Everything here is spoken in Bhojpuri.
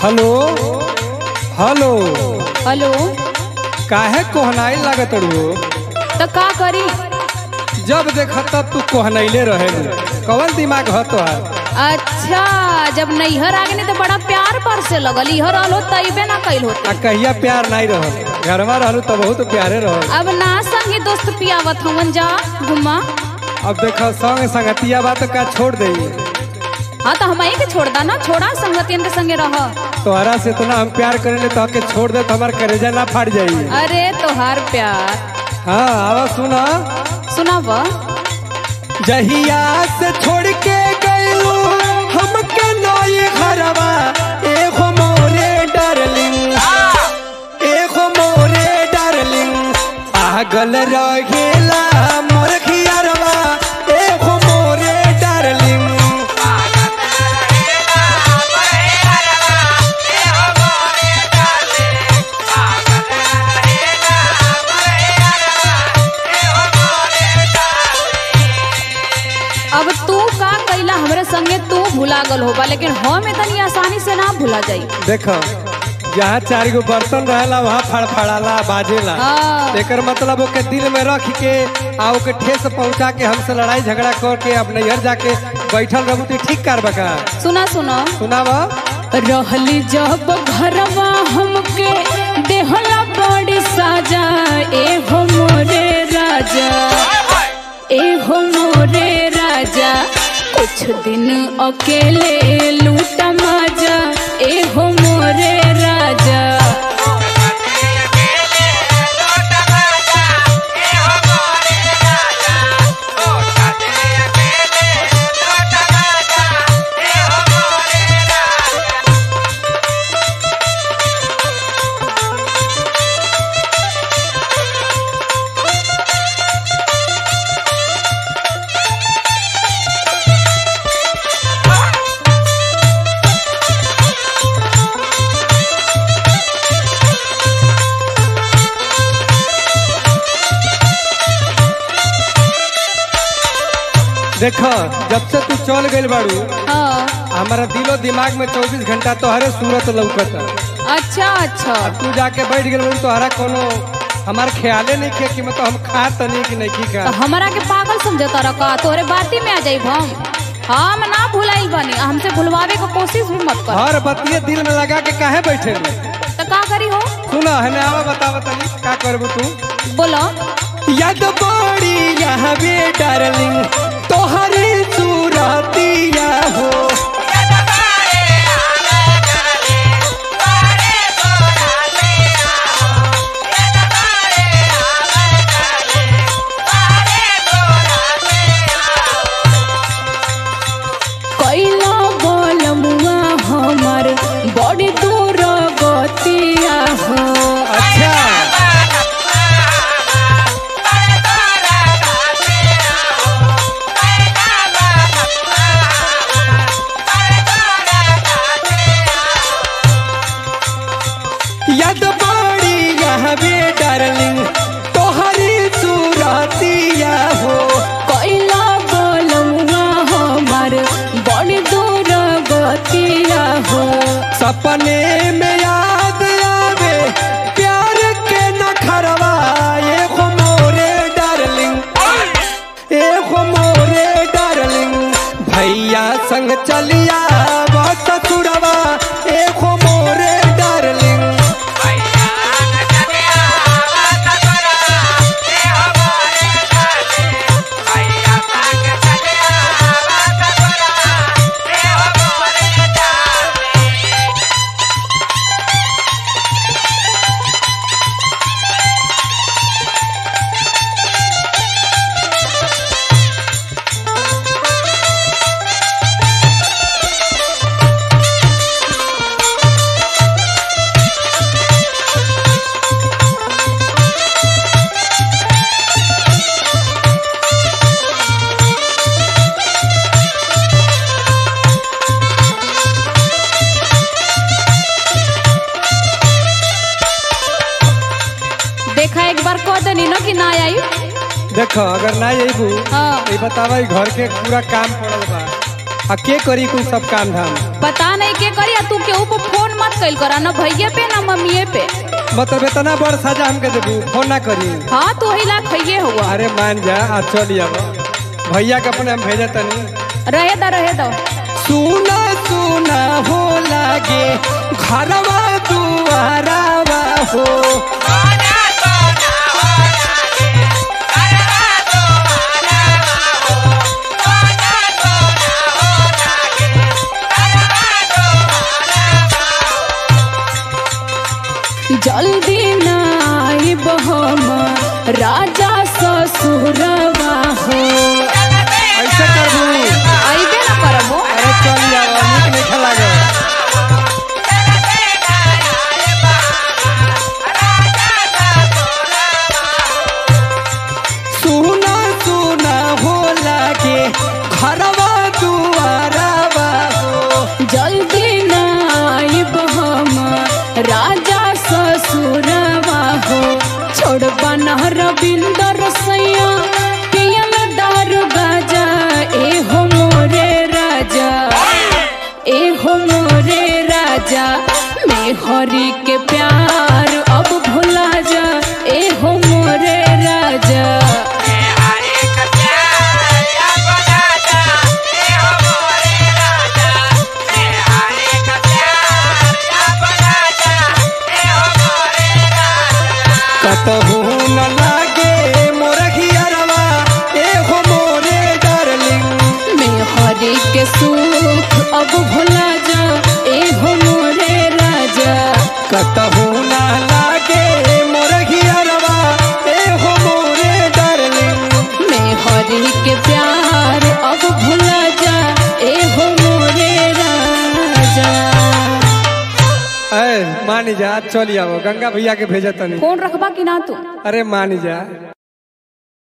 हेलो हेलो हेलो काहे कोहनाई लागत रू तो का करी जब देख तब तू कोहनैले रहे कवन दिमाग ह तोहार अच्छा जब नैहर आ गए तो बड़ा प्यार पर से लगल इहर रहलो तैबे ना कैल होते आ कहिया प्यार नहीं रहल घरवा रहलू तो बहुत प्यारे रहल अब ना संगे दोस्त पियावत हवन जा घुमा अब देख संग संगतिया बात का छोड़ दे हाँ तो हम के छोड़ दा ना छोड़ा संगतियन के संगे रह तोहरा से इतना हम प्यार करेले तो के छोड़ दे तो हमार करेजा ना फाट जाई अरे तोहार प्यार हाँ आवा सुना सुनाब जहिया से छोड़ के गयू हमके नई घरवा एगो मोरे डार्लिंग एगो मोरे डार्लिंग पागल रहेला मोर खियरवा एगो मोरे डार्लिंग अब तू का कैला हमरे संगे तू भुला गल होबा लेकिन हम इतनी आसानी से ना भुला जाई देख जहाँ चार गो बर्तन रहेला वहाँ फड़फड़ाला बाजेला हाँ। एकर मतलब ओके दिल में रख के आ ओके ठेस पहुँचा के हमसे लड़ाई झगड़ा करके अब नैहर जाके बैठल रहू तो ठीक कर बका सुना सुना सुनावा रहली जब घरवा हमके देहला बड़ी साजा ए हो मोरे राजा ए हो मोरे राजा कुछ दिन अकेले लूटा माजा ए हो मोरे राजा देख जब से तू चल गइल बाड़ू हाँ हमारा दिलो दिमाग में चौबीस घंटा तोहरे सूरत लौकत अच्छा अच्छा तू जाके बैठ गइल बाड़ू तोहरा कोनो हमार ख्याले नहीं किया कि मतलब हम खा तनी कि नहीं की तो का हमरा के पागल समझता रखा तोरे बाती में आ जाई हम हम ना भुलाइल बनी हमसे भुलवावे के कोशिश भी मत कर हर बतिये दिल में लगा के काहे बैठे तो का करी हो सुना हमें आवा बतावा तनी का करबू तू बोलो याद बड़ी यहाँ बे डार्लिंग तोहरे सूरतिया हो कैला बोल मुआ हमर बड़ी दूर गतिया हो अच्छा याद बड़ी यहाँ बे डार्लिंग तोहरे सूरतिया हो कैला बोल मुआ हमर बड़ी दूर गतिया हो सपने में याद आवे प्यार के नखरवा एगो मोरे डार्लिंग एगो मोरे डार्लिंग भैया संग चलिया ससुरवा एगो मोरे डार्लिंग देखा एक बार कह दनी न कि ना आई देखो अगर ना अबू हाँ ये बतावा ई घर के पूरा काम पड़ल बा आ के करी कुल सब काम धाम पता नहीं के करी तू केहू पे फोन मत कइल करा न भैये पे न मम्मीए पे मतलब इतना बड़ सजा हमके देबू फोन ना करी हाँ तू ही ला खइये हुआ अरे मान जा आ चल अब भैया के अपने हम भेजे तनी रहे दा रहे दो सुना सुना हो लागे घरवा दुआरावा हो जल्दी नाई बहम राजा ससुरवा हो ऐसे करबू अइबे न करबो अरे चल जाओ नीक नहीं लागे सुना सुना हो लागे घरवा दुआरावा हो जल्दी नाई बहम राजा ससुरवा हो छोड़ बना रविंदर सैया पियल दारू गाजा ए हो मोरे राजा ए हो मोरे राजा मैं हरी के प्यार अब भुला जा ए हो मोरे राजा कतहू न लागे मोर घियरवा ए हो मोरे डार्लिंग मैं हरी के सुख अब भुला जा ए हो मोरे राजा कतहू न लागे मोर घियरवा ए हो मोरे डार्लिंग मैं हरी के प्यार अब भुला जा ए हो मोरे राजा ए मान जा चल आओ गंगा भैया के भेजे तनी फोन रखबा कि ना तू अरे मान जा